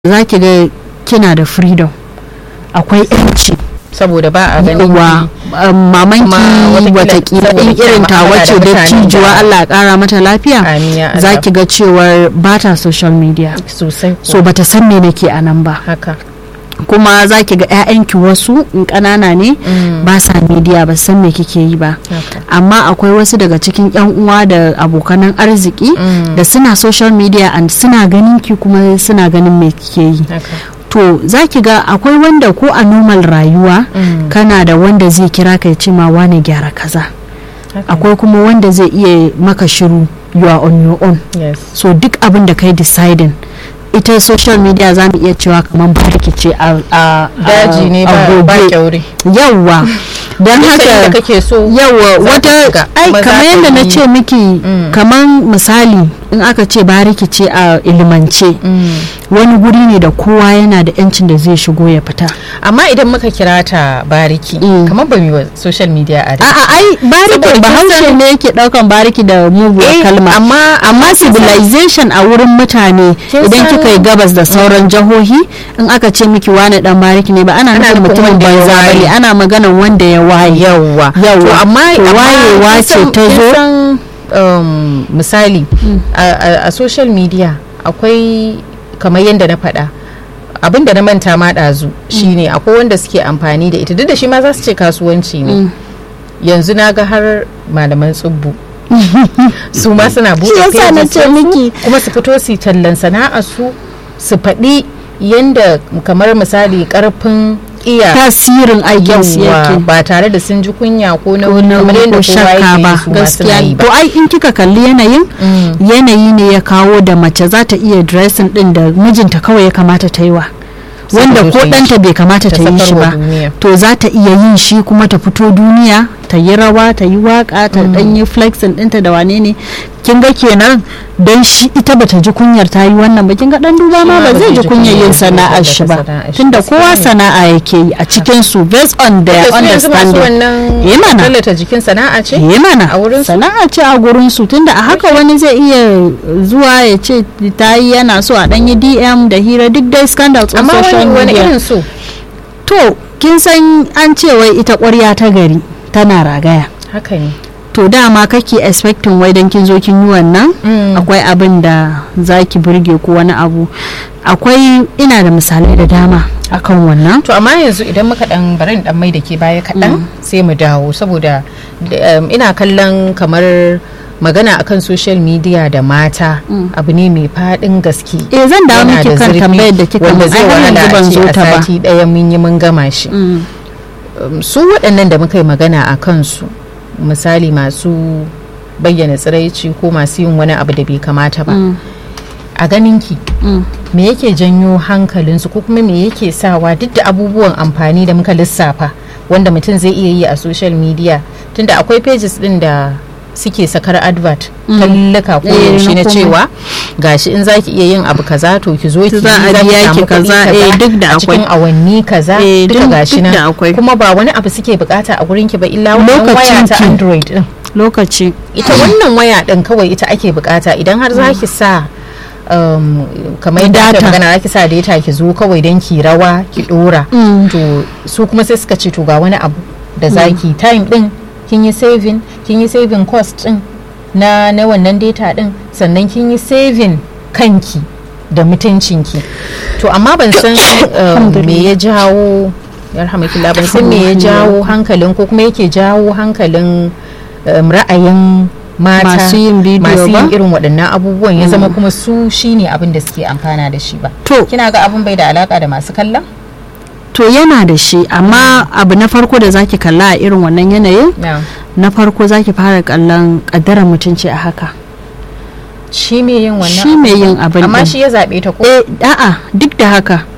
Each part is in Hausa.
za ki ga kina da freedom akwai yanci saboda ba a ganin wa mamanki watakila watakila saboda in kina irin ta mu'amala wacce da da mutane cijuwa da- Allah ya kara mata lafiya Amin ya Allah. za ki ga cewar ba ta social media sosai ko so bata san me nake a nan ba haka kuma za ki ga 'ya'yanki wasu in ƙanana ne Mm. ba sa media ba san me kike yi ba haka amma akwai wasu daga cikin 'yan uwa da abokanan arziki Mm. da suna social media and suna ganin ki kuma suna ganin me kike yi haka to za ki ga akwai wanda ko a normal rayuwa Mm. kana da wanda zai kira ka ya ce ma wane gyara kaza haka akwai kuma wanda zai iya maka shiru you are on your own yes so duk abin da kai deciding ita social media za mu iya cewa kamar bariki ce a a- daji a ne ba ba gobe. kyaure yawwa don Duk sanda haka kake so yawa za ka wata shiga, ai kuma za kamar ka yadda na yi- ce miki Mm. kamar misali in aka ce bariki ce a ilimance Mm. wani guri ne da kowa yana da yancin da zai shigo ya fita amma idan muka kira ta bariki Mm. kamar ba mu yi wa social media a a'a ai bariki Saboda kin bahaushe san- ne yake daukan bariki da muguwar Eh, kalma amma- amma civilization a wurin mutane Kin idan san- kika yi gabas da sauran jihohi in aka ce miki wani dan bariki ne ba ana Ana nufin nufin mutumin wanda ya banza waye. bane ana maganan wanda ya waye yawwa Yawwa. to amma To amma wayewa kin ce san- ta kin zo? san, um, misali a, a, a social media akwai kamar yadda na faɗa abin da na manta ma ɗazu shine akwai wanda suke amfani da ita duk da shi ma za su ce kasuwanci ne yanzu na ga har malaman tsubbu su ma suna Shi buɗe yasa na pages ce ɗinsu, miki. kuma su fito su yi tallan sana'a su su faɗi yanda kamar misali ƙarfin iya tasirin aikin su yawwa yake ba tare da sun ji kunya ko na ko na kamar yadda ko kowa shakka yake ba yi su ma suna gaskiya yi ba to ai in kika kalli yanayin Mm. yanayi ne ya kawo da mace za ta iya dressing din da mijinta kawai ya kamata ta yi wa wanda Saboda ko ta yi ɗanta bai kamata ta ta yi shi sakarwa ba duniya. to za ta iya yin shi kuma ta fito duniya ta yi rawa ta yi waka ta dan yi flexing ɗinta da wane ne kin ga kenan don shi ita bata ji kunyar ta yi wannan ba kin ga dan duba ma ba zai ji kunyar yin sana'ar shi ba sana'ar shi, tunda gaskiya kowa ne. sana'a yake yi a cikin su based on their da su yanzu masu understanding wannan Eh mana. tallata jikin sana'a ce yi mana a wurin su sana'a ce a gurin su tunda a haka wani zai iya zuwa ya ce ta yi yana so a ɗanyi dm da hira duk dai scandals on amma social wani wani media irin so to kin san an ce wai ita ƙwarya ta gari tana ragaya haka ne to dama kake expecting wai dan kin zo kin yi wannan Mm. akwai abin da za ki burge ko wani abu akwai ina da misalai da dama akan wannan to amma yanzu idan muka dan bari in dan mai da ke baya kaɗan sai mu dawo saboda da, um, ina kallon kamar magana akan social media da mata abu ne mai faɗin gaske eh zan dawo Yana miki da kan zurfi, tambayar da kika wanda mun zai ai har wahala yanzu a ban ce zo a ta ba sati ɗaya mun yi mun gama shi Mm. Um, su waɗannan da muka yi magana a kansu misali masu bayyana tsiraici ko masu yin wani abu da bai kamata ba Mm. a ganinki Mm. me yake janyo hankalinsu ko kuma me yake sawa duk da abubuwan amfani da muka lissafa wanda mutum zai iya yi a social media tunda akwai pages din da suke sakar advert tallaka ko Eh, yaushe na na komai. cewa gashi in zaki iya yin abu kaza to ki zo ki Za a yi, zaki biya ki samu kuɗi kaza, eh, duk da a cikin akwai. awanni kaza Eh, duka duk- gashi duk da nan akwai. kuma ba wani abu suke bukata a gurin ki ba illa wannan waya Lokacin ta ki. android din lokaci ita wannan waya din kawai ita ake bukata idan har za ki sa um, kamar yadda aka Data. magana za ki sa data ki zo kawai don ki rawa ki dora Mm. to su kuma sai suka ce to ga wani abu da za ki time din kin yi saving kin yi saving cost din na na wannan data din sannan kin yi saving kanki da mutuncinki to amma ban san um, me ya jawo yarhamakillah ban san me ya jawo hankalin ko kuma yake jawo hankalin um, ra'ayin mata Masu yin bidiyo masu yin ba? irin waɗannan abubuwan ya zama kuma su shine abin da suke amfana da shi ba to kina ga abin bai da alaka da masu kallon to yana da shi amma abu na farko da zaki kalla a irin wannan yanayin na na farko zaki fara kallon kaddarar mutunci a haka shi me yin wannan shi mai yin abin amma din. shi ya zaɓe ta ko eh a'a duk da haka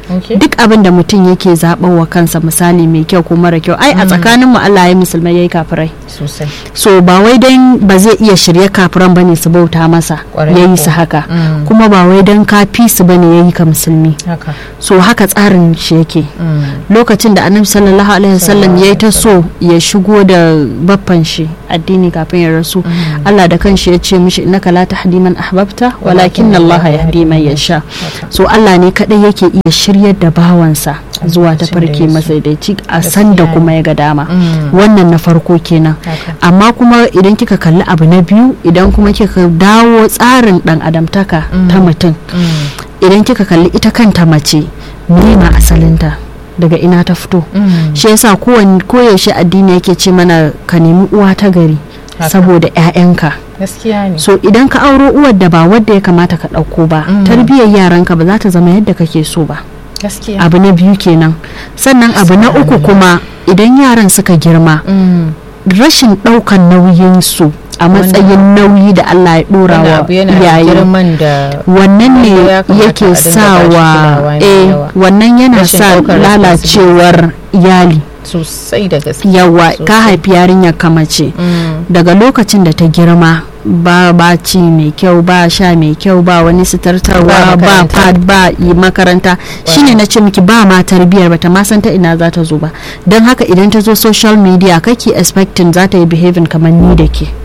Okay. duk abin da mutum yake zaɓar wa kansa misali mai kyau ko mara kyau ai a tsakanin mu Allah ya musulmai yayi kafirai sosai so ba wai dan ba zai iya shirye kafiran bane su bauta masa Ƙwarai yayi ko. su haka Mm. kuma ba wai dan kafi su bane yayi ka musulmi haka so haka tsarin shi yake Mm. lokacin da annabi sallallahu alaihi wasallam ya yi ta so ya shigo da baffan shi addini kafin ya rasu Allah da kanshi ya ce mishi innaka la tahdi man ahbabta walakin Allah yahdi man yasha so Allah ne kadai yake iya shiryar da bawansa zuwa ta lokacin da farke ya so. masaidaici a san da Gaskiya kuma ya ga dama Mm. wannan na farko kenan haka amma kuma idan kika kalli abu na biyu idan kuma kika dawo tsarin dan adamtaka ta mutum Mm. idan kika kalli ita kanta mace me ma asalinta daga ina ta fito Mm. shi yasa kowane koyaushe addini yake ce mana ka nemi uwa ta gari Haka. saboda 'ya'yanka gaskiya ne so idan ka auro uwar da ba wadda ya kamata ka ɗauko ba Mm. tarbiyyar yaranka ba za ta zama yadda kake so ba gaskiya abu na biyu kenan sannan abu na uku kuma idan yaran suka girma Mm. rashin ɗaukan nauyin su a matsayin nauyi da Allah ya ɗora Wannan wa abu yana da iyaye girman da wannan ne wanda ya kamata a yake dinga sawa bashi kulawa mai eh yawa. wannan yana Rashin sa ɗaukar lalacewar iyali sosai da gaske yawa Sosai. ka haifi yarinyar ka mace Mm. daga lokacin da ta girma ba ba ci mai kyau ba sha mai kyau ba wani Ba sitartarwa ba makaranta. pad ba yi makaranta shine na ce miki ba ma tarbiyar bata ma san ta ina za ta zo ba don haka idan ta zo social media kake expecting za ta yi behaving kamar ni da ke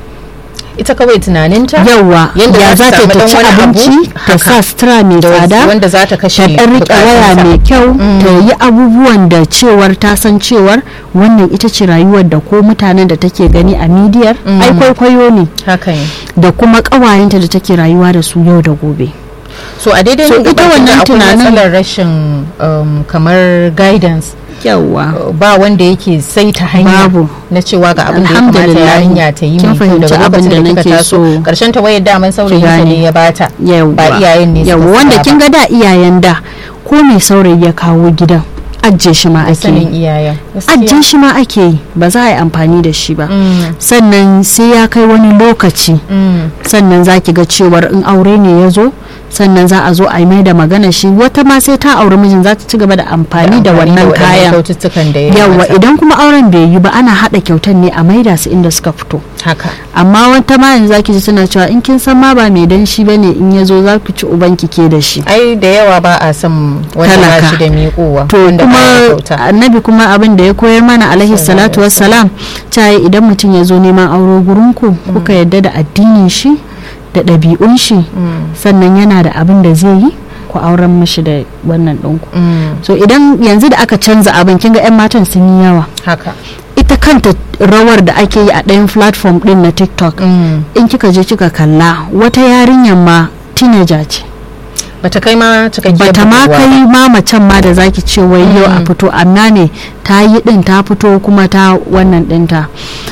ita kawai tunaninta yawa Yanda ya za za ta ta samu ta ɗan ci wani abu, abinci ta haka. sa sutura mai da tsada wanda za ta kashe ta ɗan riƙe waya bukatunsa. mai kyau ta yi abubuwan da cewar ta san cewar wannan ita ce rayuwar da ko mutanen da take gani a midiyar ai kwaikwayo ne haka ne da kuma ƙawayenta da take rayuwa da su yau da gobe so a daidai So, nan ita gaban wannan akwai tunanin- matsalar rashin um, kamar guidance yawa ba wanda yake saita hanya Babu. na cewa ga abin da ya kamata Alhamdulillah. yarinya ta yi Kin mai kyau fahimci daga abin lokacin da da kika nake taso so karshen ta wayar daman saurayin ta gane. ne ya bata yawa ba iyayen ne suka yawa wanda saya kin ba. ga da iyayen da ko mai saurayi ya kawo gidan ajiye shi ma da ake sanin yi iyayen ajiye shi ma ake yi ba za a yi amfani da shi ba Mm, sannan sai ya kai wani lokaci mm, sannan za ki ga cewar in aure ne ya zo sannan za a zo a yi mai da magana shi wata ma sai ta auri mijin za ta ci gaba da amfani da wannan waɗannan kayan kyaututtukan da ya yawa mata. idan kuma auren bai yi ba ana haɗa kyautan ne a maida su inda suka fito haka amma wata ma yanzu zaki ji suna cewa in kin san ma ba mai danshi bane in ya zo za ku ci uban ki ke da shi ai da yawa ba a son wanda ba Talaka. shi da miƙowa to wanda ba ya kuma kyauta annabi kuma abin da ya koyar mana alaihi salatu wassalam cewa idan mutum ya zo neman auro gurinku kuka yadda da addinin shi da ɗabi'un shi Mm, sannan yana da abin da zai yi ku auren mashi da wannan ɗinku mm, so idan yanzu da aka canza abin kinga 'yan matan sun yi yawa haka ita kanta rawar da ake yi a ɗayan platform ɗin na tiktok Mm, in kika je kika kalla wata yarinyar ma teenager ce bata kai ma cikakkiyar bata ma budurwa kai ba. ma macen ma da zaki ce wai yau a fito amma ne ta yi din ta fito kuma ta wannan dinta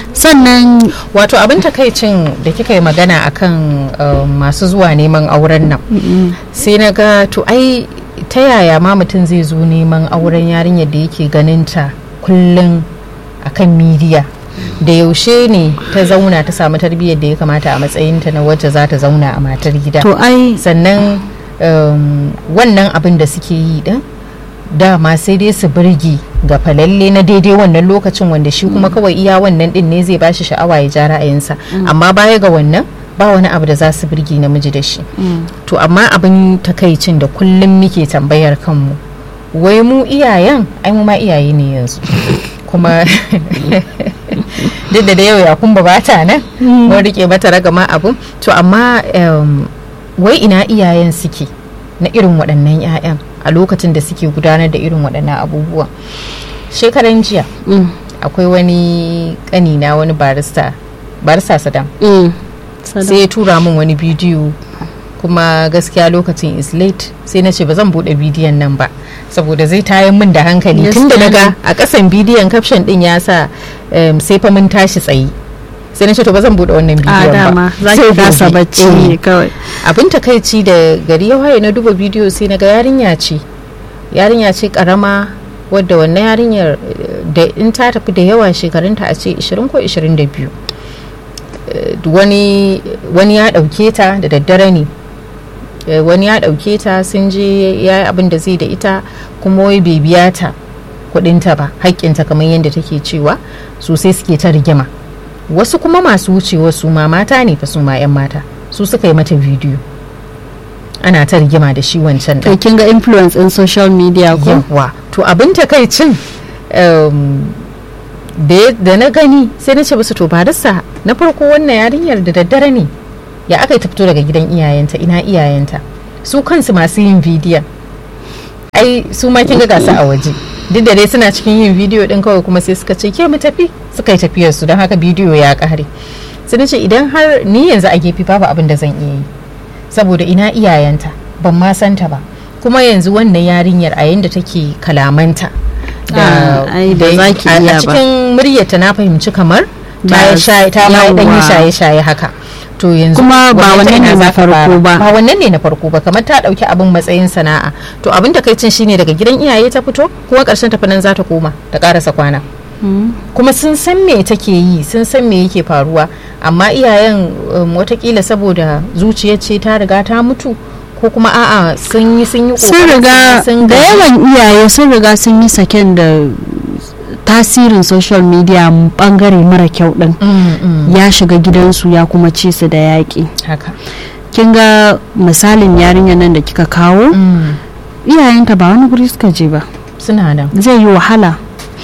sannan wato abin takaicin da kika yi magana akan um, masu zuwa neman auren nan sai na ga to ai ta yaya ma mutum zai zo neman auren yarinyar da yake ganinta kullum akan midiya da yaushe ne ta zauna ta samu tarbiyyar da ya kamata a matsayinta na wacce za ta zauna a matar gida to ai sannan um, wannan abin da suke yi din dama sai dai su birgi ga falalle na daidai wannan lokacin wanda shi kuma kawai iya wannan din ne zai bashi sha'awa ya ja ra'ayinsa amma baya ga wannan ba wani abu da za su birgi namiji da shi to amma abin takaicin da kullum muke tambayar kanmu wai mu iyayen ai mu ma iyaye ne yanzu kuma duk da da yau ya kumba ba ta nan mun rike mata ragama abu to amma um, wai ina iyayen suke na irin waɗannan 'ya'yan a lokacin da suke gudanar da irin waɗannan abubuwa shekaran jiya mm, akwai wani ƙanina wani barista barista sadam mm, sai ya tura min wani bidiyo kuma gaskiya lokacin is late sai na ce ba zan bude bidiyon nan ba saboda zai tayan min da hankali Yes, tun da Tani. naga a kasan bidiyon caption din ya sa em, sai fa mun tashi tsaye sai na ce to ba zan bude wannan a bidiyon ba dama za Sai ki kasa gobe. bacci Eh. ne kawai abin takaici da gari ya waye na duba bidiyo sai na ga yarinya ce yarinya ce karama wadda wannan yarinyar eh, da in ta tafi da yawa shekarunta a ce 20 ko 22 Eh, wani wani ya dauke ta da daddare ne eh, wani ya ɗauke ta sun je ya yi abin da zai da ita kuma wai bai biya ta kuɗinta ba haƙƙinta kamar yadda take cewa su sai suke ta rigima wasu kuma masu wucewa su ma mata ne fa su ma 'yan mata su suka yi mata bidiyo ana ta rigima da shi wancan to ɗin kin ga influence in social media ko yawa to abin takaicin um, da ya- da na gani sai na ce basu to barista na farko wannan yarinyar da daddare ne ya aka yi ta fito daga gidan iyayenta ina iyayenta su kansu masu yin bidiyon ai su ma kin ga gasa a waje duk da dai suna cikin yin bidiyo din kawai kuma sai suka ce ke mu tafi suka yi tafiyar su don haka bidiyo ya kare sai na ce idan har ni yanzu a gefe babu abin da zan iya yi saboda ina iyayenta ban ma santa ba kuma yanzu wannan yarinyar a yanda take kalamanta Ah, ai, ba za ki a- iya a ba. cikin muryarta na fahimci kamar ta Da- yi shaye ta ma dan yi yawwa. shaye-shaye haka to yanzu Kuma ba ta wannan ina ne za na ka fara? farko ba. ba wannan ne na farko ba kamar ta dauki abin matsayin sana'a to abin da kai cin shine daga gidan iyaye ta fito kuma karshen tafi nan za ta koma ta karasa kwana Mm. kuma sun san me take yi sun san me yake faruwa amma iyayen um, watakila saboda zuciyar ce ta riga ta mutu ko kuma a'a sun yi sun yi sun kokarin riga sun da gaji. yawan iyaye sun riga sun yi saken da tasirin social media bangare mara kyau din Mm, mm, ya shiga gidansu ya kuma ci su da yaƙi haka kin ga misalin yarinyar nan da kika kawo Mm, iyayenta ba wani guri suka je ba suna nan zai yi wahala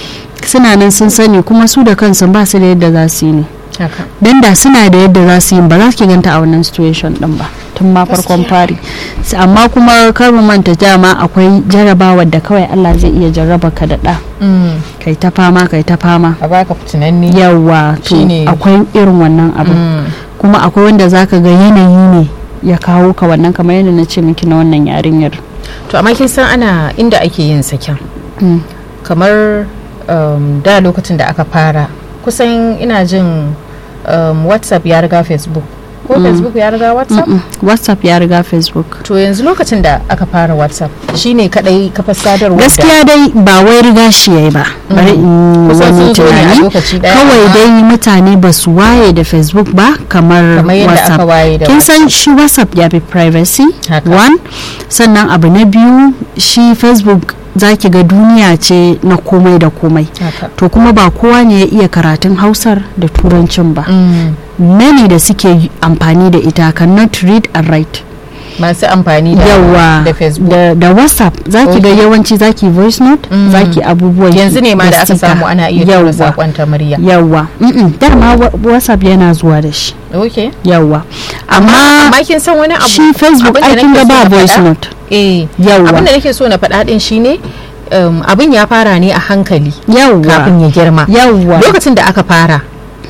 suna nan sun sani kuma su da kansu ba su da yadda za su yi ne haka don da suna da yadda za su yi ba za su ganta a wannan situation din ba tun ma farkon fari S- amma kuma kar mu manta dama akwai jarabawar da kawai Allah zai iya jarraba ka da ɗa Mm, kai ta fama kai ta fama a baka fitinanni yawa to Shine- akwai irin wannan abu Mm, kuma akwai wanda zaka ga yanayi ne ya kawo ka wannan kamar yadda na ce miki na wannan yarinyar to amma kin san ana inda ake yin saken Mm. kamar um, da lokacin da aka fara kusan ina jin um, whatsapp ya riga facebook ko facebook ya riga whatsapp Mm-mm. whatsapp ya riga facebook to yanzu lokacin da aka fara whatsapp shine kadai kafar sadarwa da- gaskiya dai ba wai riga shi yayi ba bari in Kusan wani sun zo ne a tunani lokaci ɗaya, kawai amma- dai mutane ba su waye da facebook ba kamar kamar yadda aka whatsapp waye da kin san shi whatsapp ya fi privacy Haka. one sannan abu na biyu shi facebook zaki ga duniya ce na komai da komai haka to kuma ba kowa ne ya iya karatun hausar da turancin ba Mm, many da suke amfani da ita cannot read and write masu amfani da yawa da facebook da, da whatsapp zaki ga Okay. yawanci zaki voice note Mm. zaki abubuwan yanzu ne ma da aka sticker. samu ana iya tura Yawwa. sakon ta murya yawa Mm-mm, dama wa- whatsapp yana zuwa da shi okay yawa amma amma kin san wani abu shi facebook abin da ai kin nake ga so ba na voice faɗa? note eh Yawwa. abin da nake so na faɗa din shine um, abin ya fara ne a hankali yawa kafin ya girma yawa lokacin da aka fara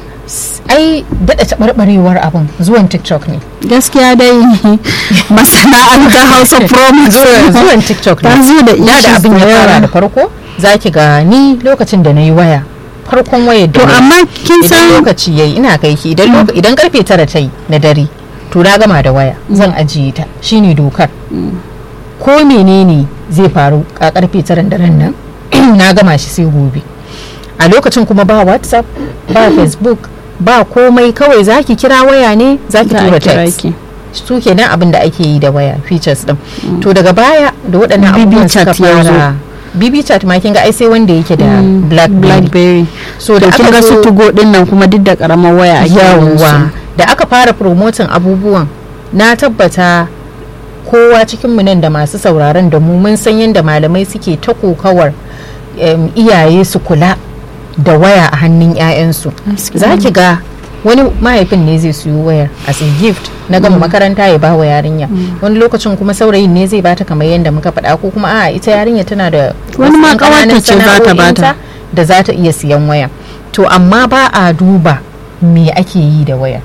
s- ai daɗa taɓarɓarewar abin zuwan tiktok ne gaskiya dai masana'antar hausa promise zuwan zuwan tiktok ta ne zo da da da issues abin da ya fara yawa. da farko za ki ga ni lokacin da na yi waya farkon wayar da to na yi, amma kin idan san lokaci yayi ina kai ki idan loka- idan karfe tara ta yi na dare to na gama da waya zan ajiye ta shine dokar ko menene zai faru a karfe taran daren nan na gama shi sai gobe a lokacin kuma ba whatsapp ba facebook ba komai kawai zaki kira waya ne zaki za a tura kira text ki su kenan abin da ake yi da waya features din to daga baya da waɗannan BB abubuwan suka chat ya zo. fara bb chat ma kin ga ai sai wanda yake da Mm, blackberry blackberry so to da kin aka ga su zo tugo din nan kuma duk da karamar waya ake yin su. yawa da aka fara promoting abubuwan na tabbata kowa cikinmu nan da masu sauraron da mu mun san yadda malamai suke ta kokawar em, iyaye su kula da waya a hannun 'ya'yansu Gaskiya. za ki ga wani mahaifin ne zai siyo wayar as a gift na gama makaranta ya ba wa yarinya wani lokacin kuma saurayin ne zai bata kamar yadda muka faɗa ko kuma a ita yarinya tana da Wani wasu ma ɗan ƙananan ƙawarta ce za ta bata. sana'o'inta da za ta iya siyan waya to amma ba a duba me ake yi da waya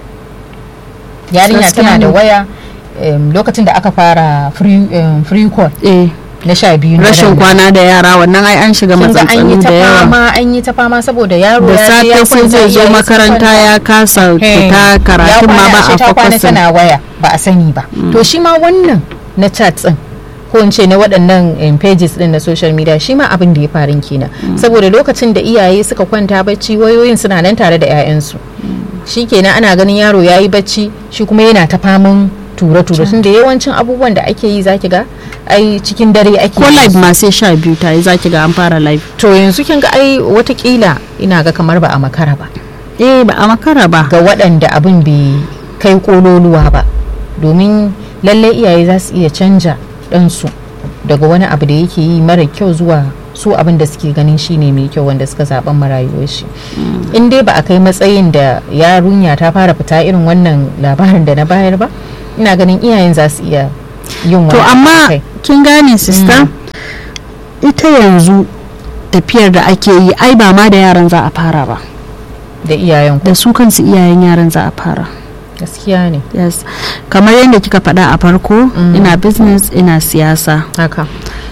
yarinya Gaskiya tana da ne. waya em, lokacin da aka fara free, em, free call eh na sha biyu na rashin daren nan. kwana da yara wannan ai an shiga kin ga an yi matsantsani ta da yawa fama an yi ta fama saboda yaro da ya je ya safe sai kwanta zai zo iyaye sun makaranta kwanta. ya kasa Hey, fita ya karatun ma kwana ba ashe a ta kwana fokusin tana waya ba a sani ba to shi ma wannan na chat din ko in ce na waɗannan em, pages din na social media shi ma abin da ya farin kenan saboda lokacin da iyaye suka kwanta bacci wayoyin suna nan tare da 'ya'yansu shi kenan ana ganin yaro ya yi bacci shi kuma yana ta faman ture-ture tunda yawancin abubuwan da ake yi zaki ga ai cikin dare ake ko yin live su. ma sai sha biyu ta yi zaki ga an fara live to yanzu kin ga ai watakila ina ga kamar ba a makara ba eh ba a makara ba ga waɗanda abin bai kai kololuwa ba domin lalle iyaye za su iya canja ɗansu daga wani abu da yake yi mara kyau zuwa su abin da suke ganin shine mai kyau wanda suka zaben marayuwar shi in dai ba a kai matsayin da yarunya ta fara fita irin wannan labarin da na bayar ba ina ganin iyayen za su iya yin to wani abu amma akai. kin gane sister ita yanzu tafiyar da ake yi ai ba ma da yaran za a fara ba da iyayen ku da su kansu iyayen yaran za a fara gaskiya ne yes kamar yadda kika faɗa a farko ina business ina siyasa haka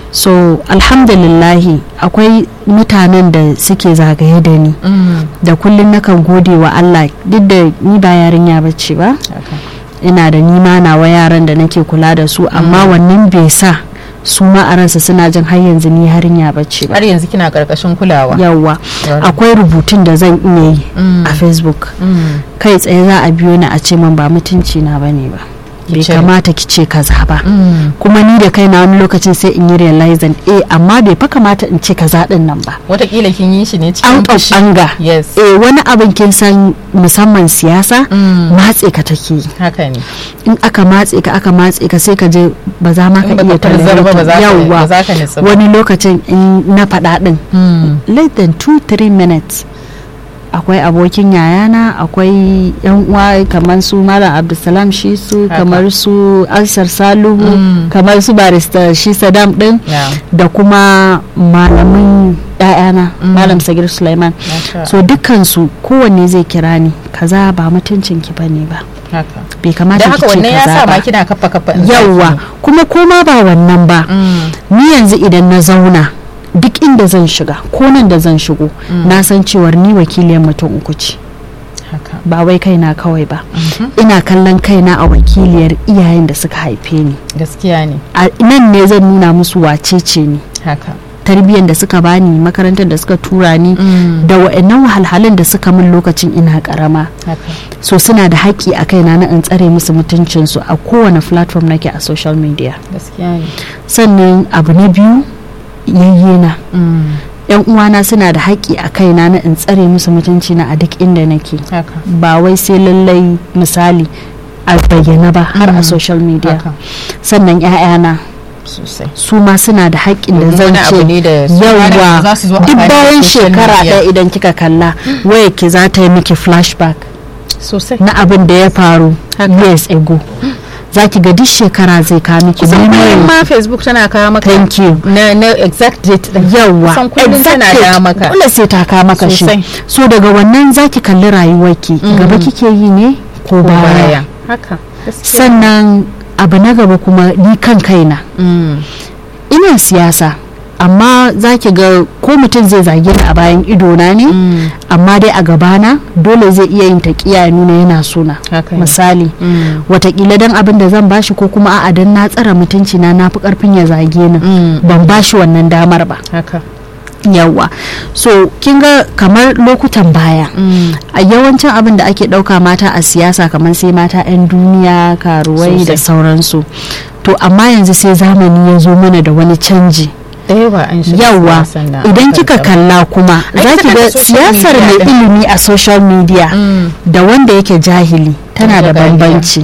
so alhamdulillahi akwai mutanen da suke zagaye da ni Mm, da kullum nakan gode wa Allah duk da ni ba yarinya bace ba haka ina da nima nawa yaran da nake kula da su amma wannan bai sa su ma a ransa suna jin har yanzu ni yarinya bace ba har yanzu kina karkashin kulawa yawwa Yawwa. akwai rubutun da zan iya yi Mm. a facebook Mm, kai tsaye za a biyo ni a ce min ba mutunci na bane ba Ki bai cire. kamata ki ce kaza ba mm. kuma ni da kaina wani lokacin sai in yi realizing eh amma bai fa kamata in ce kaza din nan ba watakila kin yi shi ne cikin out of fushi anger yes eh wani abin kin san musamman siyasa Mm. matse ka take yi haka ne in aka matse ka aka matse ka sai ka je ba za ma ka in baka iya farzar ba ba za ka Yawwa. ba za ka nitsa ba wani lokacin in na faɗa ɗin Mm, less than 2-3 minutes akwai abokin yayana akwai yan uwa kamar su malam abdulsalam shi su Haka. kamar su ansar saluhu Mm. kamar su barista shi sadam din yeah, da kuma malamin yayana Mm. malam sagir suleiman masha so dukkansu kowanne zai kira ni kaza ba mutuncin ki bane ba haka bai kamata da ki haka ce wannan ya kaza sa ma ba kina kafa kafa in yawwa zaki kuma koma ba wannan ba ne. Mm, ni yanzu idan na zauna duk inda zan shiga ko nan da zan shigo Mm. na san cewar ni wakiliyar mutum uku ce haka ba wai kaina kawai ba Mhm, ina kallon kaina a wakiliyar iyayen da suka haife ni gaskiya ne a nan ne zan nuna musu wace ce ni haka tarbiyyar da suka bani makarantar da suka tura ni Mm, da wa'annan wahalhalun da suka min lokacin ina karama haka so suna da haƙƙi a kaina na in tsare musu mutuncinsu a kowane platform nake a social media gaskiya ne sannan abu na biyu yayyena Mm, yan uwana suna da haƙƙi a kaina na in tsare musu mutunci na a duk inda nake haka ba wai sai lallai misali a bayyana ba har a Mm. social media haka sannan 'ya'yana sosai su ma suna da haƙƙin da Domin zan wani abu ce ne da su ma da yawwa za su zo duk amfani da bayan social shekara media. ɗaya idan kika kalla waya ki za ta yi miki flashback sosai na abin da ya faru years ago za ki ga duk shekara zai kawo miki kusan kullum memory ma facebook tana kawo maka thank you na, na exact date din yawwa kusan kullum tana exactly. da maka dole sai ta kawo maka shi Sosai. so daga wannan zaki kalli rayuwarki Mm. gaba kike yi ne ko baya baya haka gaskiya sannan abu na gaba kuma ni kan kaina Mm, ina siyasa amma za ki ga ko mutum zai zage ni a bayan idona ne mm, amma dai a gabana dole zai iya yin taƙiya ya nuna yana suna haka ne. misali Mm, watakila dan abin da zan bashi ko kuma a'a dan na tsara mutunci na nafi karfin ya zage ni mm, ban bashi wannan damar ba haka yawwa so kin ga kamar lokutan baya Mm, a yawancin abin da ake ɗauka mata a siyasa kamar sai mata 'yan duniya karuwai da Sosai. sauransu to amma yanzu sai zamani ya zo mana da wani canji da yawa an shiga yawwa siyasan nan idan a kika kan kalla kuma Ai, za ki tana ga da social siyasar media mai din. ilimi a social media Mm. da wanda yake jahili tana da Da dariya. bambanci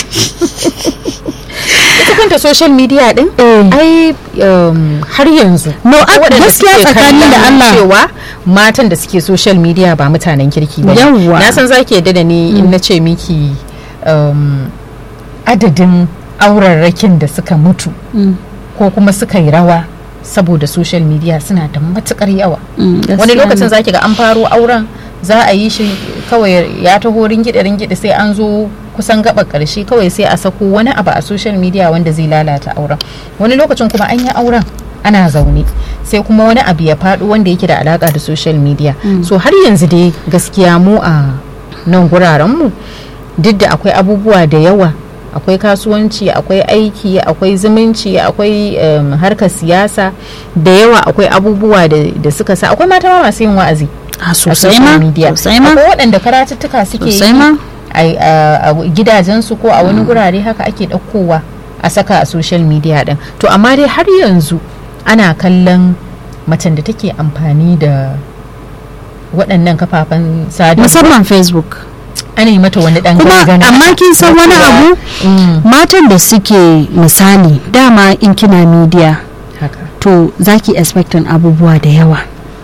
ita kanta social media din Eh. ai um, har yanzu No, akwai a- waɗanda gaskiya suke tsakani da kallon Allah. cewa matan da suke social media ba mutanen kirki ba Yawwa. na san zaki yadda da ni in na ce miki um, adadin aurarrakin da suka mutu Mm, ko kuma suka yi rawa saboda social media suna da matukar yawa mm, wani gaskiya lokacin ne. zaki ga an faro auren za a yi shi kawai ya taho ringide ringide sai an zo kusan gaba karshe kawai sai a sako wani abu a social media wanda zai lalata auren wani lokacin kuma an yi auren ana zaune sai kuma wani abu ya faɗo wanda yake da alaka da social media so har yanzu dai gaskiya mu a nan guraren mu duk da akwai abubuwa da yawa akwai kasuwanci akwai aiki akwai zumunci akwai um, harkar siyasa da yawa akwai abubuwa da, da suka sa akwai mata ma masu yin wa'azi a a sosai social ma media sosai ma akwai waɗanda karatuttuka suke sosai yi ma a gidajensu ko a wani gurare haka ake ɗaukowa a saka a social media din to amma dai har yanzu ana kallon macen da take amfani da waɗannan kafafen sadarwa musamman facebook ana yi mata wani ɗan kuma gangana amma kin san wani abu matan da suke misali dama in kina media haka to zaki expectin abubuwa da yawa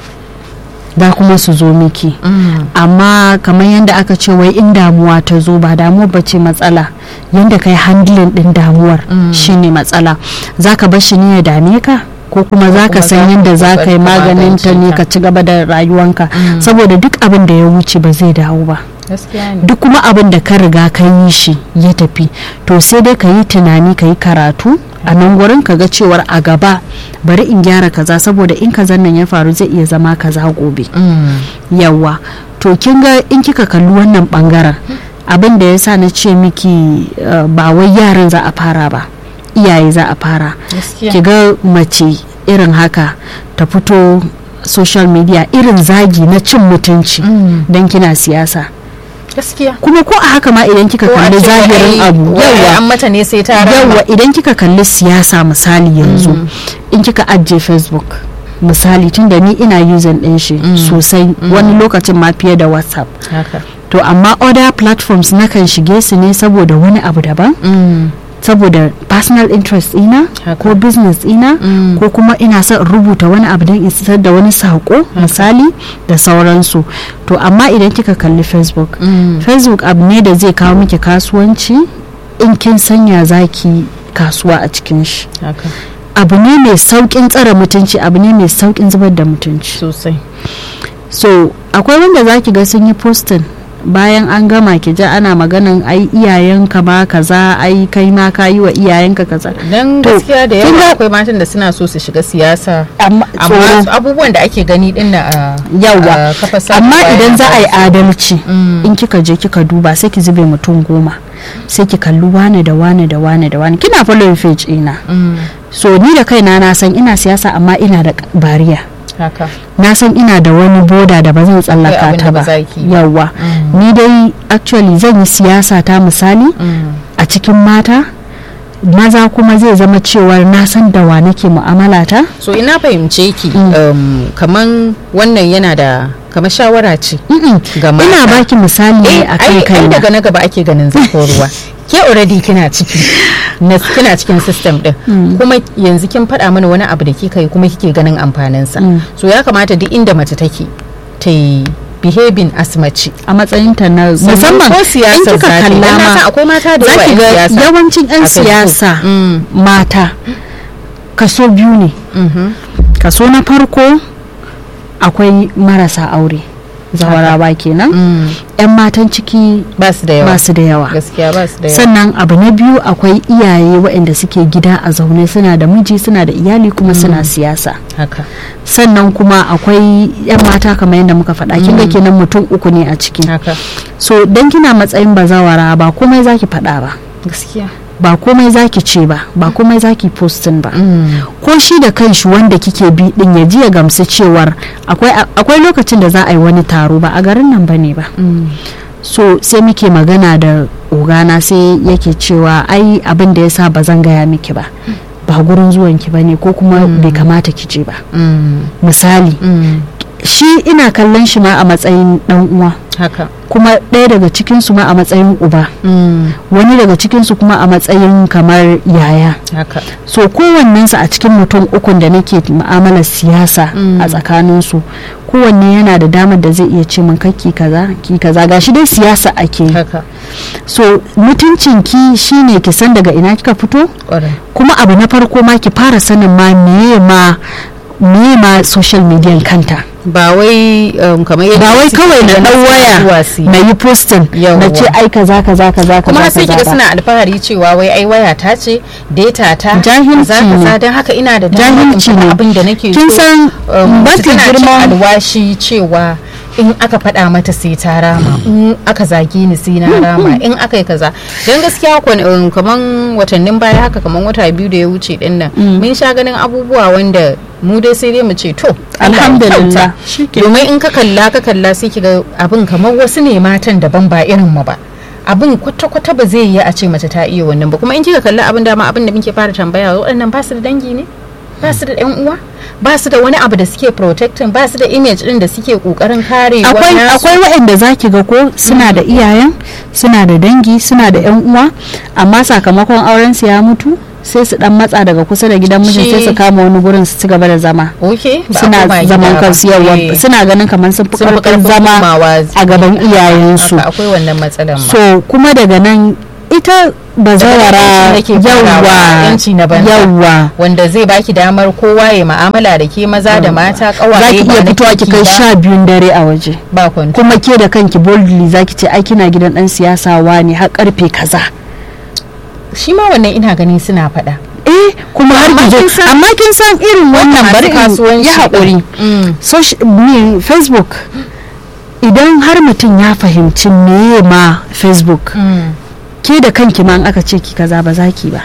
za kuma su zo miki amma kamar yadda aka ce wai in damuwa ta zo ba damuwa ba ce matsala yadda kai handling din damuwar shine matsala zaka bar shi ne ya dame ka ko kuma za ka kuma san za ka yadda za ka yi kokari ka maganin ta ne magance ka ta. ci gaba da rayuwanka Mm. saboda duk abin da ya wuce ba zai dawo ba gaskiya ne duk kuma abin da ka riga ka yi shi ya tafi to sai dai ka yi tunani ka yi karatu a nan gurin ka ga cewar a gaba bari in gyara kaza saboda in kazan nan ya faru zai iya zama kaza gobe Mm. yawa to kin ga in kika kalli wannan bangaren abin da ya sa na ce miki uh, ba wai yaran za a fara ba iyaye za a fara gaskiya ki ga mace irin haka ta fito social media irin zagi na cin mutunci Mm. don kina siyasa gaskiya kuma ko a haka ma idan kika Ko a kalli ce zahirin wai- abu wai yawa an mata ne sai ta rama yawa idan kika kalli siyasa misali yanzu Mm. in kika ajiye facebook misali tunda ni ina using din shi Mm. sosai wani lokacin ma fiye da whatsapp haka to amma other platforms nakan shige su ne saboda wani abu daban Mm. saboda personal interest ina Haka. ko business ina Mm. ko kuma ina son in rubuta wani abu don in isar da wani sako misali da sauransu to amma idan kika kalli facebook Mm. facebook abu ne da zai kawo miki kasuwanci in kin sanya zaki kasuwa a cikin shi haka abu ne mai saukin tsara mutunci abu ne mai saukin zubar da mutunci sosai so akwai wanda zaki ga sun yi postin bayan an gama ki ji ana maganan ai iyayenka ba kaza ai kai ma ka yi wa iyayenka kaza dan To, gaskiya da kin yawa ga- akwai matan da suna so su shiga siyasa amma amma tsoro abubuwan da ake gani din na a Yawa. a kafar sada amma zumunta idan za a yi yana adalci Mm. in kika je kika duba sai ki zube mutum goma sai ki kalli wane da wane da wane da wane kina following page ina Mm. so ni da kaina na san ina siyasa amma ina da bariya haka na san ina da wani boda da ba zan Akwai tsallaka abin ta da ba ba za ki yi ba. yawa Mm. ni dai actually zan yi siyasa ta misali Mm. a cikin mata maza kuma zai zama cewar na san da wa nake mu'amala ta so ina fahimce ki Mm. um, kaman wannan yana da kamar shawara ce Mm-mm. ga mata ina baki misali ne eh a ai kan ai kaina daga na gaba ake ganin zafin ruwa ke already kina ciki na kina cikin system din Mm. kuma yanzu kin faɗa mana wani abu da kika yi kuma kike ganin amfanin sa Mm. so ya kamata duk inda mace take ta yi behaving as mace a matsayinta na musamman ko in siyasar kika zaki kalla dan na san ma akwai mata da za yawa ki yan ga siyasa yawancin 'yan a Facebook. siyasa Mm. mata kaso biyu ne Mhm. kaso na farko akwai marasa aure zawarawa kenan Mm. 'yan matan ciki ba su da yawa ba su da yawa gaskiya ba su da yawa sannan abu na biyu akwai iyaye waɗanda suke gida a zaune suna da miji suna da iyali kuma suna siyasa haka sannan kuma akwai 'yan mata kamar yadda muka faɗa kin ga kenan mutum uku ne a ciki haka so dan kina matsayin bazawara ba komai zaki faɗa ba gaskiya ba komai zaki ce ba ba komai zaki postin ba Mm. ko shi da kanshi wanda kike bi din ya ji ya gamsu cewar akwai akwai lokacin da za a yi wani taro ba a garin nan bane ba Mm. so sai muke magana da ogana sai yake cewa ai abin da yasa ba zan gaya miki ba ba gurin zuwanki ba ne ko kuma bai kamata ki je ba Mm. misali Mm. shi ina kallon shi ma a matsayin dan uwa haka kuma ɗaya daga cikinsu ma a matsayin uba Mm. wani daga cikinsu kuma a matsayin kamar yaya haka so kowannensu a cikin mutum ukun da nake mu'amalar siyasa Mm. a tsakaninsu kowanne yana da damar da zai iya ce min kakki kaza ki kaza gashi dai siyasa ake yi haka so mutuncin ki shine ki san daga ina kika fito ƙwarai kuma abu na farko ma ki fara sanin ma meye ma meye ma social media kanta ba wai um, kamar yadda ba wai suke kawai na ganin dan suna waya zuwa su yi. na yi posting na Yawwa. ce ai kaza kaza kaza kuma kaza sai kiga kaza ba. suna alfahari cewa wai ai waya ta ce data ta Jahilci kaza ne. kaza don haka ina da damar in Jahilci faɗa ne. abin da nake kin so san um, mafi tana cin girman alwashi cewa in aka faɗa mata sai ta rama in aka zage ni sai na rama in aka yi kaza don gaskiya kwan- um, kaman watannin baya haka kaman wata biyu da ya wuce din nan mun sha ganin abubuwa wanda mu dai sai dai mu ce to Allah ya Alhamdulillah. kyauta. domin in ka kalla ka kalla sai kiga abin kamar wasu ne matan daban ba irin mu ba abin kwata-kwata ba zai yi a ce mace ta iya wannan ba kuma in kika kalli abin dama abin da muke fara tambaya waɗannan ba su da dangi ne ba su da yan uwa ba su da wani abu da suke protecting ba su da image din da suke kokarin kare akwai akwai waɗanda zaki ga ko suna da iyayen suna da dangi suna da yan uwa amma sakamakon auren su ya mutu sai su dan matsa daga kusa da gidan mijin sai su kama wani gurin su ci gaba da zama okay suna zaman kansu yawa suna ganin kamar sun fi karfin zama a gaban iyayensu akwai wannan matsalar ma so kuma daga nan ita bazawara yawwa yawwa wanda zai baki damar kowa ya ma'amala da ke maza da mata kawaye zaki iya fitowa ki kai sha biyun dare a waje ba kwanto kuma ke da kanki boldly zaki ce ai kina gidan dan siyasa ne har karfe kaza shi ma wannan ina ganin suna faɗa eh kuma har ki amma kin san irin wannan bari in ya haƙuri facebook idan har mutum ya fahimci meye ma facebook ke da kanki ma aka ce ki kaza ba za ki ba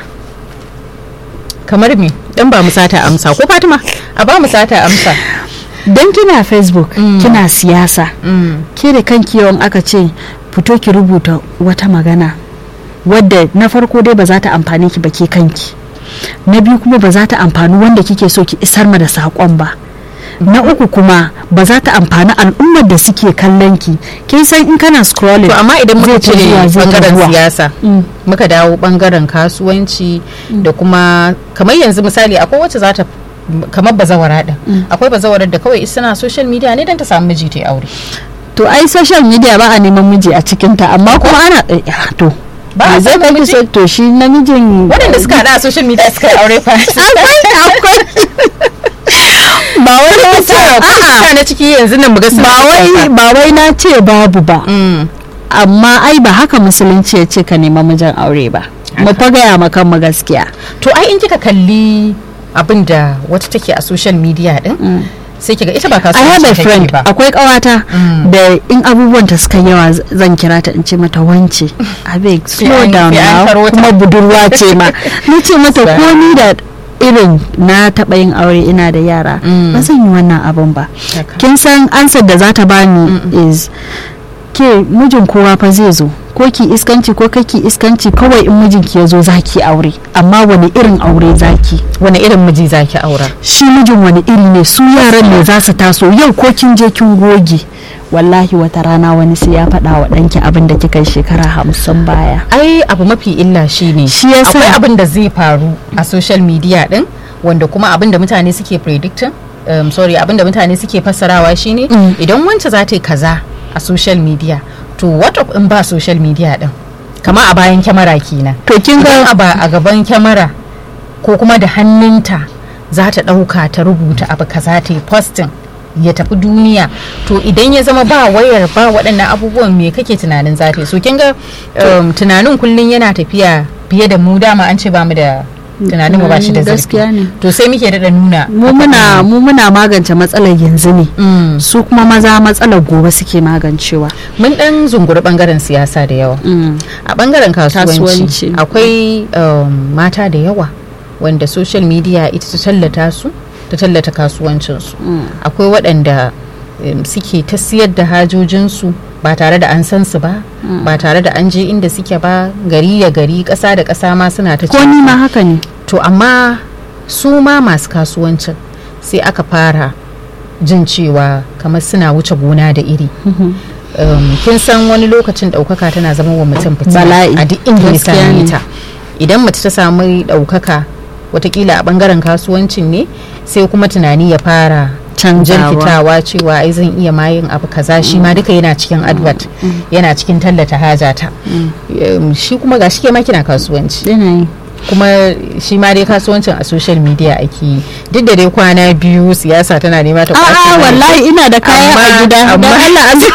kamar me dan ba mu sata amsa ko fatima a ba mu sata amsa dan kina facebook mm. kina siyasa mm. ke da kanki yawan aka ce fito ki rubuta wata magana wadda na farko dai ba za ta amfani ki ba ke kanki na biyu kuma ba za ta amfani wanda kike so ki isar ma da saƙon ba na uku kuma ba za ta amfani al'ummar da suke kallon ki kin san in kana scrolling to amma idan muka ce bangaren siyasa muka dawo bangaren kasuwanci da kuma kamar yanzu misali akwai wacce za ta kamar bazawara din akwai bazawarar da kawai suna social media ne don ta samu miji ta aure to ai social media ba a neman miji a cikinta amma kuma ana to ba a zai kai so to shi namijin waɗanda suka haɗa a social media suka aure fa akwai akwai ba wai na ce a'a na ciki yanzu nan muga ba wai ba wai na ce babu ba amma ai ba haka musulunci ya ce ka nema mijin aure ba mu fa gaya ma kanmu gaskiya to ai in kika kalli abin da wata take a social media din sai kiga ita ba I have a kasuwanci friend take ba akwai kawata da in abubuwan ta suka yawa z- zan kira ta in ce mata wance abeg slow an- down sai an now taro ta. kuma budurwa ce ma ni ce mata Sa- ko ni da irin na taɓa yin aure ina da yara Mm. ba zan yi wannan abun ba Haka. kin san ansar da za ta bani is ke mijin kowa fa zai zo ko ki iskanci ko kaki iskanci kawai in mijinki ya zo zaki aure amma wani irin aure zaki wani irin miji zaki aura shi mijin wani iri ne su yaran ne za su taso yau ko kin je kin goge wallahi wata rana wani sai ya faɗa wa ɗanki abin da kika yi shekara hamsin baya ai abu mafi illa shine Shi yasa- akwai abin da zai faru a social media din wanda kuma abin da mutane suke predicting um, sorry abin da mutane suke fassarawa shine Mm. idan wance za ta yi kaza a social media to what of in ba social media din kama a bayan kyamara kenan to kin idan ga a ba a gaban kyamara ko kuma da hannunta za ta ɗauka ta rubuta abu kaza ta yi posting ya tafi duniya to idan ya zama ba wayar ba waɗannan abubuwan me kake tunanin za ta yi so kin ga um, tunanin kullum yana tafiya fiye da mu dama an ce ba mu da tunanin mu ba shi da Tunani gaskiya zurfi ne. to sai muke daɗa nuna mu muna mu muna magance matsalar yanzu ne Mm. su kuma maza matsalar gobe suke magancewa mun ɗan zunguri ɓangaren siyasa da yawa Mm. a bangaren kasuwanci Kasuwanci. akwai um, mata da yawa wanda social media ita ta tallata su ta tallata kasuwancinsu Mm. akwai waɗanda um, suke ta siyar da hajojinsu ba tare da an san su ba ba tare da an je inda suke ba gari ya gari ƙasa da ƙasa ma suna ta ko ni ma haka ne to amma su ma masu kasuwancin sai aka fara jin cewa kamar suna wuce gona da iri um, kin san wani lokacin ɗaukaka tana zama wa mutum fitina Bala'i. a duk inda ya Gaskiya same ne. ta idan mace ta samu ɗaukaka watakila a ɓangaren kasuwancin ne sai kuma tunani ya fara Canzawa. jirkitawa cewa ai zan iya mayin abu kaza shi ma duka yana cikin advert yana cikin tallata hajata Um, shi kuma ga shi ke ma kina kasuwanci yanayi kuma shi ma dai kasuwancin a social media ake yi duk da dai kwana biyu siyasa tana nema ta kwace a'a mana. wallahi ina da kaya a Amma- gida amma- don Allah a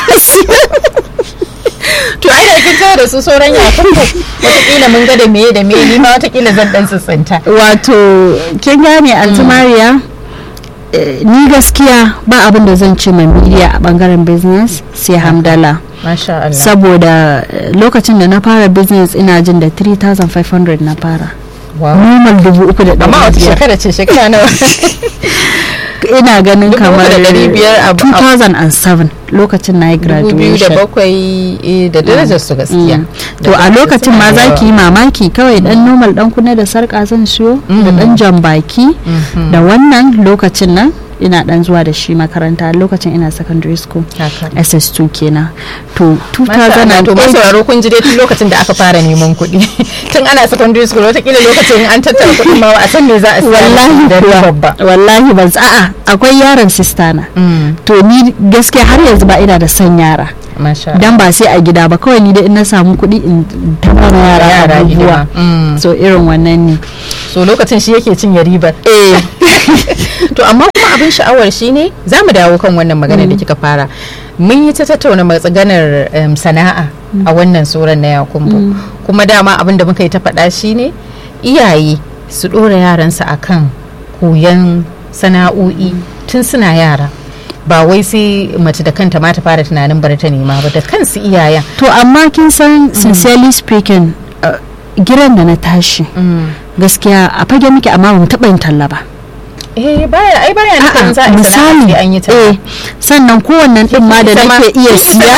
to ai da kin tawo da su sauran yakunku watakila mun ga da meye da meye ni ma watakila zan dan tsintsinta wato kin gane altumariya ni gaskiya ba abin da zan ce mai media a bangaren business sai hamdala masha Allah saboda eh, lokacin da na fara business ina jin da 3500 na fara wow normal dubu uku da amma ɗari wata biyar shekara ce shekara nawa ina ganin Dubu kamar uku da ɗari biyar a- a- 2007 lokacin na yi dubu biyu da graduation bakwai eh, da darajar su gaskiya Mm. to a lokacin ma za ki yi mamaki kawai dan normal dan kuna da sarka zan siyo da dan jan baki da wannan lokacin nan ina dan zuwa da shi makaranta lokacin ina secondary school haka ss2 kenan to Masha Allah, to masu 2008 sauraro kun ji dai tun lokacin da aka fara neman kuɗi tun ana secondary school watakila lokacin an tattara kuɗin ma a san me za a siya wallahi da kuwa, babba wallahi ban a'a akwai yaron sistana to ni gaskiya har yanzu ba ina da son yara masha dan ba sai a gida ba kawai ni dai in na samu kuɗi in taɓa yara Yara abubuwa hidima. Mm. so irin wannan ne so lokacin shi yake cinye ribar eh to amma kuma abin sha'awar shine za mu dawo kan wannan magana da kika fara mun yi ta tattauna matsaganar em, sana'a a wannan tsoron na yakumbu kuma dama abin da muka yi ta faɗa shine iyaye su ɗora yaransu akan koyon sana'o'i tun suna yara ba wai sai mace da kanta ma ta fara tunanin bari ta nema ba da kansu iyayen to amma kin san sincerely speaking uh, giran da na tashi gaskiya a fage muke amma ba mu taɓa yin talla ba eh baya ai baya nufin A'a, za a yi sana'a misali sai an yi ta eh sannan kowannen din ma da nake iya siya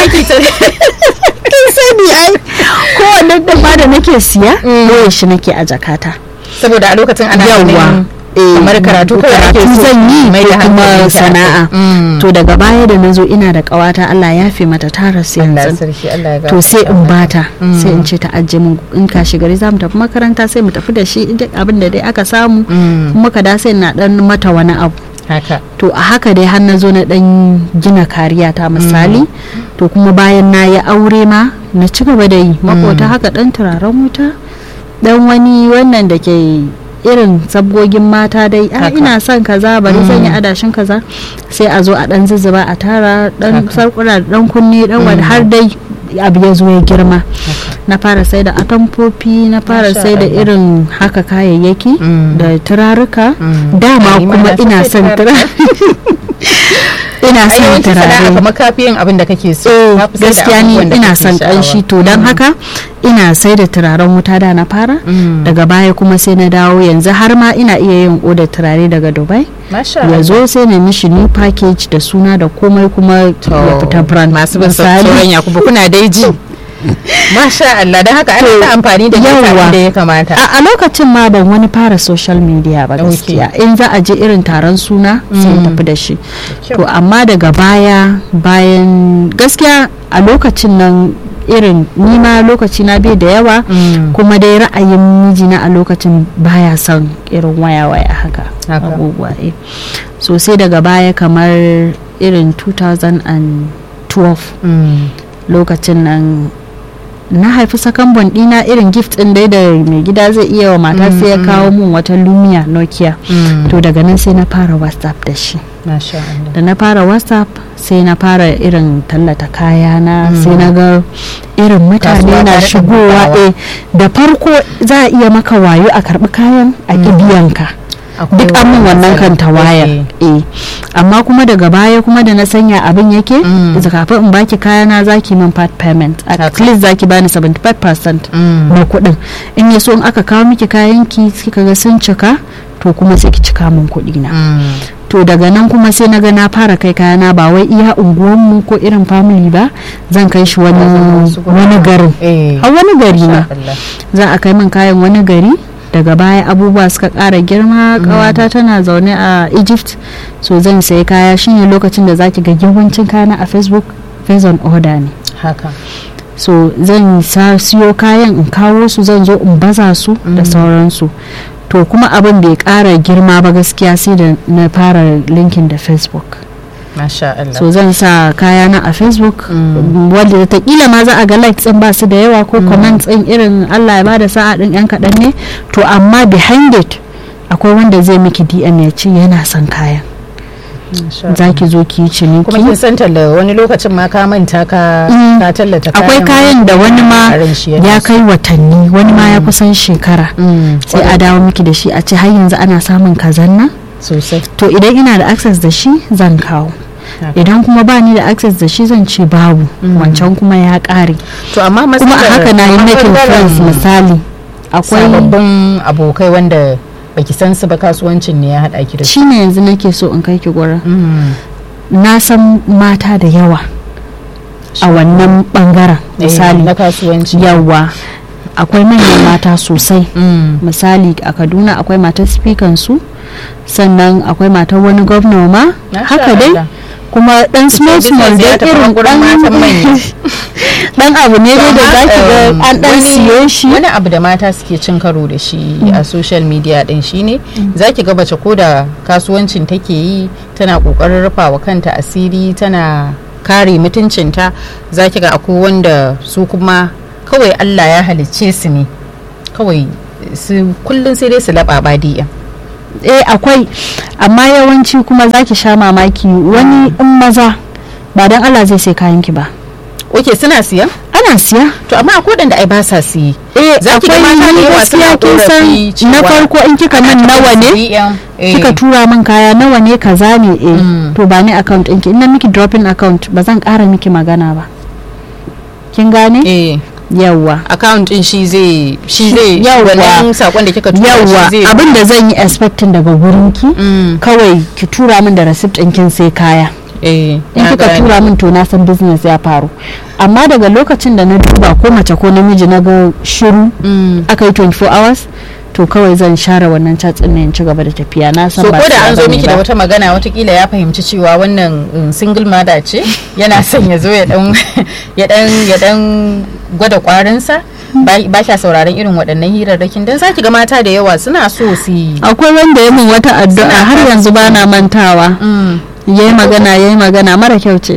kin sani ai kowannen din ma da nake siya doye shi nake a jakata saboda a lokacin ana Yawwa. ganin Eh, kamar karatu kawai ake karatu so zan yi mai da ko kuma hankali ta sana'a akai. Mm. to daga baya da nazo ina da kawata Allah ya fi mata tara Allah yanzu sarki Allah ya to sai in gafarta bata sai in ce ta ajiye mun in kashi gari za mu tafi makaranta sai mu tafi da shi duk abin da dai aka samu Mm. muka da sai na dan mata wani abu haka to a haka dai har na zo na dan gina kariya ta misali to kuma bayan na yi aure ma na ci gaba da yi makota haka dan turaren wuta dan wani wannan da ke irin sabgogin mata dai a Haka. ina son kaza bari zan yi adashin kaza sai a zo a dan zuzzuba a tara dan Haka. sarkuna dan kunne dan wani har dai abu ya zo ya girma na fara sai da atamfofi na fara Masha sai da Allah. irin haka kayayyaki Mm. da turaruka Mm. dama Ai, kuma mana ina sosai son turare. turare ina ai son yawanci sana'a turare kamar kafi yin abin da kake so eh Ka fi sai da gaskiya ni abubuwan da ina kake son sha'awa. kanshi to don haka ina sai da turaren wuta da na fara Mm. daga baya kuma sai na dawo yanzu har ma ina iya yin odar turare daga dubai masha ya Allah zo sai na mishi new package da suna da komai kuma ya fita brand masu bin Misali, sauran yakubu kuna dai ji masha Allah don haka ana To, ta amfani da yawwa. data da ya kamata a a lokacin ma ban wani fara social media ba Okay. gaskiya in za a je irin taron suna sai in tafi da shi kyau. to amma daga baya bayan gaskiya a lokacin nan irin nima lokaci na bai da yawa Mm. kuma dai ra'ayin mijina a lokacin baya son irin waya-waya haka Haka. abubuwa eh. so sai daga baya kamar irin 2012 Mm. lokacin nan na haifi sakambon dina irin gift din dai da mai gida zai iya wa mata sai ya kawo mun wata lumia nokia Mm. to daga nan sai na fara whatsapp da shi masha Allah da na fara whatsapp sai na fara irin tallata kaya na sai na ga irin mutane Kasuwa na ta riƙa shigowa buɗawa. eh da farko za a iya maka wayo a karbi kayan a kibiyanka Akwai duk an min wannan kan ta wayar Okay. eh amma kuma daga baya kuma da na sanya abin yake Mm. da kafin in baki kayana zaki min part payment at Haka. least zaki bani 75% Mm. na kuɗin in ya so in aka kawo miki kayan ki kika ga sun cika to kuma sai ki cika min kuɗi na Mm. to daga nan kuma sai na ga na fara kai kayana ba wai iya unguwanmu ko irin family ba zan kai shi wani Wasu guraren. wani garin Eh. a wani gari ma Masha Allah. za a kai min kayan wani gari daga baya abubuwa suka ƙara girma ƙawata tana zaune a egypt so zan sayi kaya shine lokacin da zaki ga yawancin kayana a facebook based on order ne haka so zan sa siyo kayan in kawo su zan zo in baza su da sauransu to kuma abin bai ƙara girma ba gaskiya sai da na fara linkin da facebook masha Allah so zan sa kayana a facebook wanda takila ma za a ga likes din ba su da yawa ko comments din irin Allah ya bada sa'a din yan kaɗan ne to amma behind it akwai wanda zai miki DM ya ce yana son kayan Masha Allah. za ki zo ki yi kuma kin ciniki san talla wani lokacin ma ka manta ka Mm. ka tallata akwai kayan da wani ma a ran shi yana ya so. kai watanni wani ma ya kusan shekara Mm. sai a dawo miki da shi a ce har yanzu ana samun kazan nan sosai to idan ina da access da shi zan kawo Haka. idan kuma ba ni da access da shi zan ce babu wancan kuma ya ƙare to amma kuma a matsalar- haka na yi amma making ɓangaren friends misali akwai sababbin abokai wanda baki san su ba kasuwancin ne ya haɗa ki da su shine yanzu nake so in kai ki gurin Mm. na san mata da yawa a wannan bangaren Eh, misali na kasuwanci yawa akwai manyan mata sosai Mm. misali a kaduna akwai matar speaker su sannan akwai matar wani gwamna ma Masha haka dai Allah. kuma dan small Business small ya dai tafi irin gurin matan manya. dan abu ne dai da zaki ga Um, an dan wani- siyo shi wani abu da mata suke cin karo da shi a social media din shine zaki ga bace ko da kasuwancin take yi tana kokarin rufa wa kanta asiri tana kare mutuncinta zaki ga akwai wanda su kuma kawai Allah ya halicce su ne kawai su kullun sai dai su laba badiya eh akwai amma yawanci kuma zaki sha mamaki wani in maza ba dan Allah zai sai kayan ki ba oke suna siya ana siya to amma akwai waɗanda ai ba sa siye eh Za ki ga akwai mata da ni yawa gaskiya suna kin san korafi na cewa farko in kika min nawa ne kika tura min kaya nawa ne kaza ne eh Mm. to ba ni account ɗinki in na miki dropping account ba zan ƙara miki magana ba kin gane eh yawwa account din shi zai shi Shi- zai yawwa. wannan sakon da kika tura yawwa shi zai abin da zan yi expecting daga gurin ki Mm, kawai ki tura min da receipt ɗin kin sai kaya eh in na kika gane. tura min to na san business ya faru amma daga lokacin da na duba ko mace ko namiji na ga shiru Mm. aka yi 24 hours to kawai zan share wannan chat ɗin ne in ci gaba da tafiya na san so ba ko da siya an zo bane miki ba. da wata magana watakila ya fahimci cewa wannan um, single mother ce yana son ya zo ya dan ya dan ya dan gwada kwarinsa ba ba kya sauraron irin waɗannan hirarrakin dan saki ga mata da yawa suna so su yi akwai wanda ya min wata addu'a Suna har fata yanzu ba na mantawa Mm, yayi magana yayi magana mara kyau ce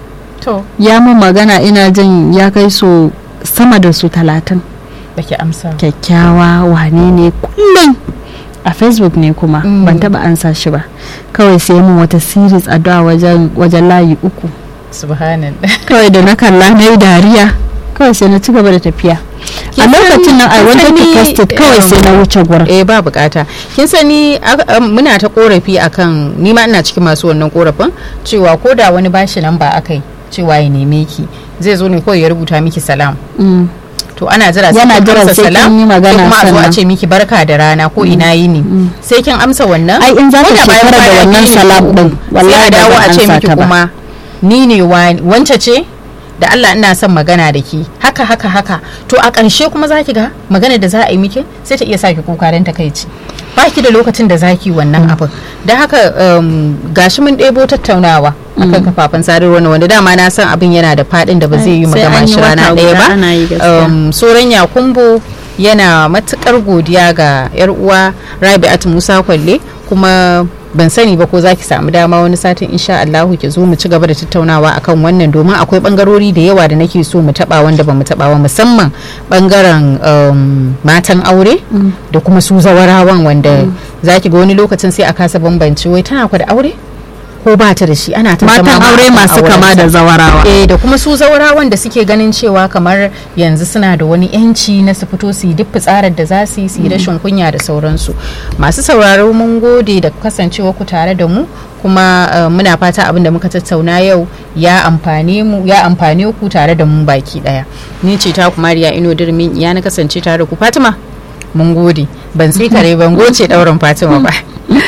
to ya min magana ina jin ya kai so sama da su talatin baki amsa kyakkyawa wane ne kullum a facebook ne kuma Mm. ban taba ansa shi ba kawai sai mun wata series addu'a wajen wajen layi uku subhanallah kawai da na kalla na yi dariya kawai sai na ci gaba da tafiya a Kin lokacin nan i san- wanted kin to san post it ni, kawai sai na wuce gurin eh ba bukata kin sani aka- am, muna ta korafi akan ni ma ina cikin masu wannan korafin cewa ko da wani bashi nan ba akai cewa ya neme ki zai zo ne kawai ya rubuta miki salam Mm. to ana jira sai Yana kin jira amsa sai salam kin yi magana sai kuma a zo a sannan. ce miki barka da rana ko ina yini sai kin amsa wannan Ai, in za ko ta da bayan shekara da kwana wannan biyu ne salam ko din, uku, wallahi sai a ba dawo zan a ce amsa miki ta ba. kuma ni ne wani wance ce da Allah ina son magana da ki haka haka haka to a ƙarshe kuma za ki ga magana da za a yi miki sai ta iya saki kuka don takaici ba ki da lokacin da za ki wannan abin da haka um, gashi mun ɗebo tattaunawa akan kafafen sadarwa na wanda dama na san abin yana da faɗin da ba zai yi Sai magana an yi shi rana wata ɗaya guda ba ana yi gaskiya. um, soran yakumbo yana matukar godiya ga yar uwa rabi'at musa kwalle kuma ban sani ba ko za ki samu dama wani satin insha Allahu ki zo mu ci gaba da tattaunawa akan wannan domin akwai bangarori da yawa da nake so mu taba wanda ba mu taba ba musamman bangaren um, matan aure da kuma su zawarawan wanda za ki ga wani lokacin sai a kasa bambanci wai tana kwa da aure ko ba ta da shi ana tantama matan ma aure akan masu kama aurensa. da zawarawa eh da kuma su zaurawan da suke ganin cewa kamar yanzu suna da wani yanci na su fito su yi duk fitsarar da za su yi su yi rashin kunya da sauransu masu sauraro mun gode da kasancewa ku tare da mu kuma eh, muna fata abin da muka tattauna yau ya amfane mu ya amfane ku tare da mu baki daya ni ce ta ku mariya ino dirmin ya na kasance tare da ku fatima mun gode ban tsikare ban goce daurin fatima ba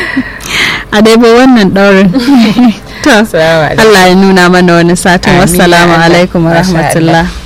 a dai ba wannan daurin to Assalamu alaikum. Allah ya nuna mana wani satin Amin ya wassalamu Allah. alaikum wa Masha Allah. rahmatullah